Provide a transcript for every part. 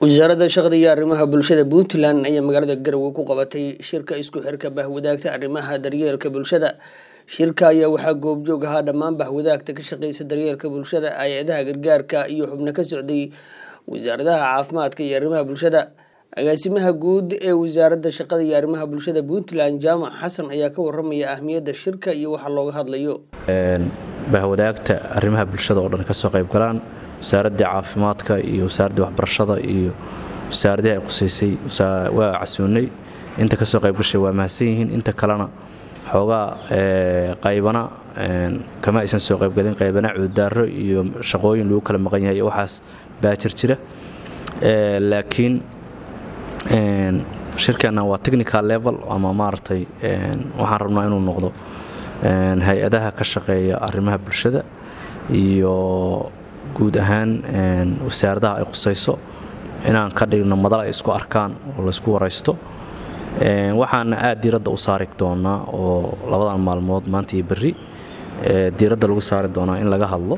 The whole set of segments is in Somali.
wasaaradda shaqada iyo arrimaha bulshada puntland ayaa magaalada garowe ku qabatay shirka isku xirka bahwadaagta arrimaha daryeelka bulshada shirka ayaa waxaa goobjoog ahaa dhammaan bahwadaagta ka shaqeysa daryeelka bulshada hay-adaha gargaarka iyo xubno ka socday wasaaradaha caafimaadka iyo arrimaha bulshada agaasimaha guud ee wasaaradda shaqada iyo arrimaha bulshada puntland jaamac xasan ayaa ka waramaya ahmiyadda shirka iyo waxa looga hadlayo bahwadaagta arrimaha bulshada oo dhan kasoo qayb galaan wasaaradda caafimaadka iyo wasaaradda waxbarashada iyo wasaaradii ay qusaysay waa casuunay inta kasoo qaybgashay waa mahadsan yihiin inta kalena xoogaa qaybana kama aysan soo qaybgalin qaybana cududaaro iyo shaqooyin lagu kala maqan yahay waxaas baa jir jira laakiin shirkeenna waa technical level ama maaragtay waxaan rabnaa inuu noqdo hay-adaha ka shaqeeya arrimaha bulshada iyo guud ahaan wasaaradaha ay qusayso inaan ka dhigno madal ay isku arkaan oo laysku waraysto waxaana aad diiradda u saari doonaa oo labadan maalmood maanta iyo berri diiradda lagu saari doonaa in laga hadlo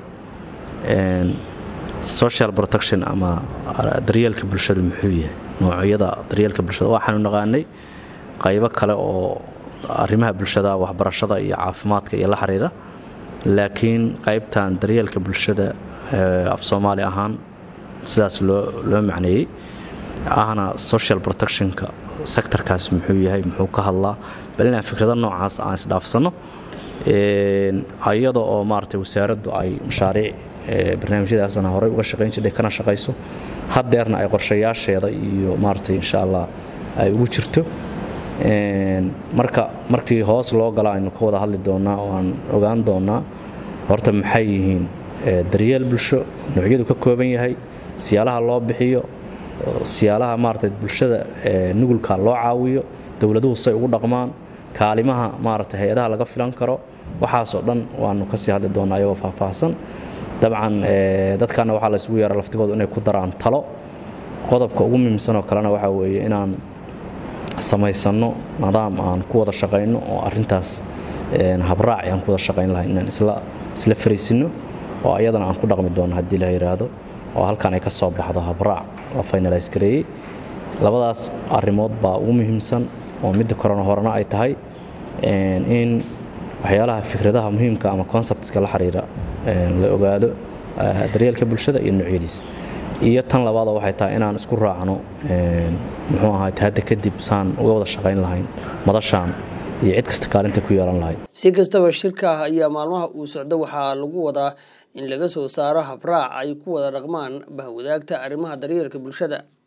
social protection ama daryeelka bulshada muxuu yahay noocyada daryeelka bulshada waxaanu naqaanay qaybo kale oo arrimaha bulshada waxbarashada iyo caafimaadka iyo la xiriira laakiin qaybtan daryeelka bulshada af soomaali ahaan sidaas loo macneeyey ahna social protectionka sectorkaas muxuu yahay muxuu ka hadlaa bal inaan fikrado noocaas aan isdhaafsanno iyada oo maaragtay wasaaraddu ay mashaariic barnaamijyadaasna horey uga shaqayn jirtay kana shaqayso haddeerna ay qorshayaasheeda iyo maaragtay insha allah ay ugu jirto marka markii hoos loo gala aynu ka wada hadli doonaa oo aan ogaan doonaa horta maxay yihiin daryeel bulsho noocyadu ka kooban yahay siyaalaha loo bixiyo siyaalaha maaragtay bulshada nugulka loo caawiyo dowladuhu say ugu dhaqmaan kaalimaha maaragtay hay-adaha laga filan karo waxaasoo dhan waanu kasii hadli doonaa ayagoo faahfaahsan dabcan dadkana waxaa la isugu yeera laftigoodu inay ku daraan talo qodobka ugu muhiimsanoo kalena waxaa weeye inaan samaysanno nidaam aan ku wada shaqayno oo arintaas habraaci aan ku wada shaqayn lahay inaan isla fariisino oo ayadana aan ku dhaqmi doono haddii la yidhaahdo oo halkan ay ka soo baxdo habraac la finalays gareeyey labadaas arrimood baa ugu muhiimsan oo midda korona horena ay tahay in waxyaalaha fikradaha muhiimka ama conceptska la xiriira la ogaado daryeelka bulshada iyo noocyadiisa iyo tan labaadoo waxay tahay inaan isku raacno muxuu ahaat hadda kadib saan uga wada shaqayn lahayn madashaan iyo cid kasta kaalinta ku yeelan lahayd si kastaba shirka ayaa maalmaha uu socdo waxaa lagu wadaa in laga soo saaro habraac ay ku wada dhaqmaan bahwadaagta arrimaha daryeelka bulshada